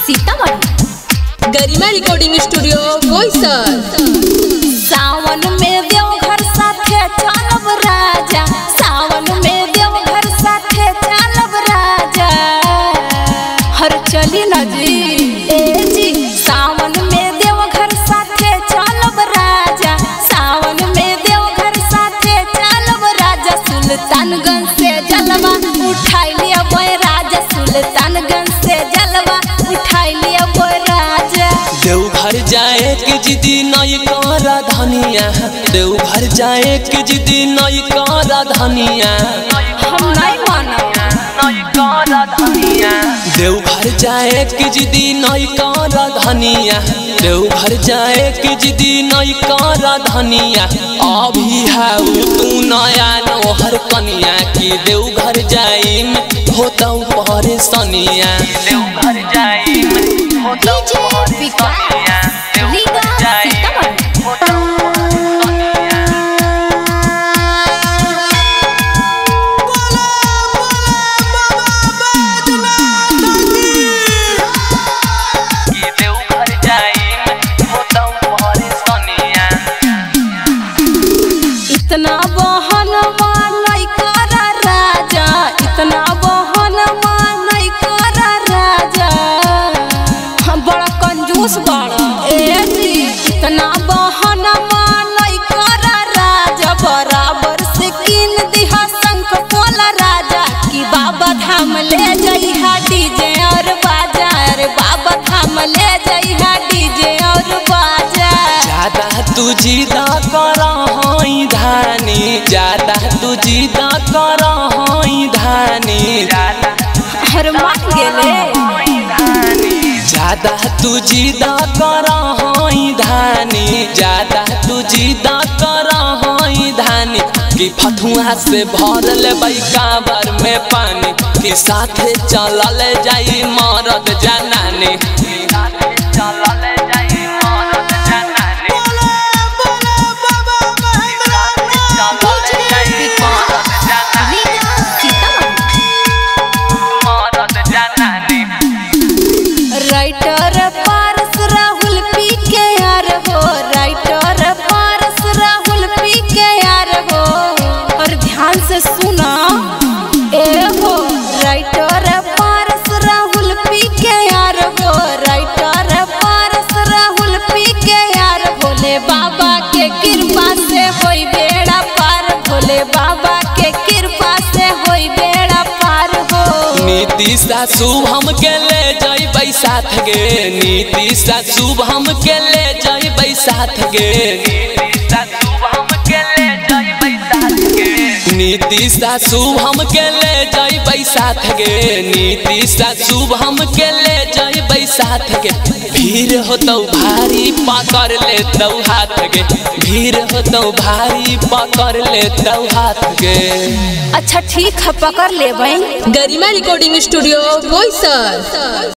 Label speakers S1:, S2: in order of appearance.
S1: Sitamarhi
S2: Garima recording studio Boisar
S1: Sawan में देवघर साथे चलब राजा सावन में देवघर साथे चलब राजा हर चली न जी ए जी सावन में देवघर साथे चलब राजा सावन में देवघर साथे चलब राजा सुल्तानगंज से जलवा उठाई लिया बोय राजा सुल्तानगंज से जलवा उठाई लिया बोय राजा
S3: देवघर जाए के जिदी नई कर धनिया देवघर जाए के जिदी नई कर धनिया
S1: हम नहीं मानब
S3: देवघर जाए के जिदी नई कर धनिया देवघर जाए के जिदी नई कर धनिया अभी है तू नया नोहर कनिया की देवघर जाई में होता परेशानिया देवघर जाई में होता
S1: डीजे विकास लीगा सीतामढ़ी
S3: देवघर जाई में होता परेशानिया
S1: इतना बहन मानई कर राजा इतना बहन मानई कर राजा हम बड़ा कंजूस बड़ा ए जी इतना बहन मानई कर राजा बराबर से किन दिहा शंख पोला राजा कि बाबा धाम ले जइहा डीजे और बाजा रे बाबा धाम ले जइहा डीजे और बाजा
S3: ज्यादा तू जिदा कर हई धानी ज्यादा तू जिदा कर हई धानी
S1: हर मान गेले
S3: ज्यादा तू जिदा कर हई धानी ज्यादा तू जिदा कर हई धानी कि फथुआ से भर ले काबर में पानी कि साथे चलल जाई मरद जनानी चलल जाई मरद जनानी
S1: राइटर पारस राहुल पी के यार हो राइटर पारस राहुल पी के यार हो और ध्यान से सुना ए हो राइटर पारस राहुल पी के यार हो राइटर पारस राहुल पी के यार भोले बाबा के कृपा से होई बेड़ा पार भोले बाबा के कृपा से होई बेड़ा पार हो
S3: नीति सा शुभम के ले जइबै साथ गे नीति सा शुभम के ले जइबै साथ गे नीति सा शुभम के ले जइबै साथ गे नीति सा शुभम के ले जइबै साथ गे भीड़ होतौ भारी पकड़ लेतौ हाथ गे भीड़ होतौ भारी पकड़ लेतौ हाथ गे
S1: अच्छा ठीक है पकड़ ले
S2: गरिमा रिकॉर्डिंग स्टूडियो बोईसर